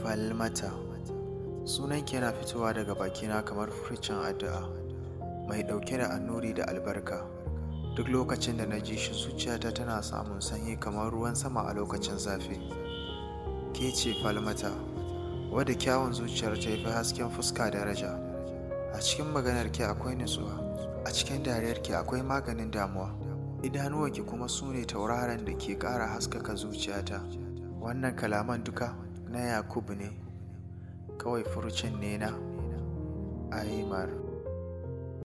Falmata sunanki yana fitowa daga bakina kamar furcin addu'a mai ɗauke da annuri da albarka duk lokacin da na ji shi zuciyata tana samun sanyi kamar ruwan sama a lokacin zafi ke ce falmata wadda kyawun zuciyar ta fi hasken fuska daraja a cikin maganarki akwai nutsuwa a cikin dariyarki akwai maganin damuwa idanuwanki kuma su ne tauraron da ke ƙara haskaka zuciyata wannan kalaman duka na yakubu ne kawai furucin ne na aimar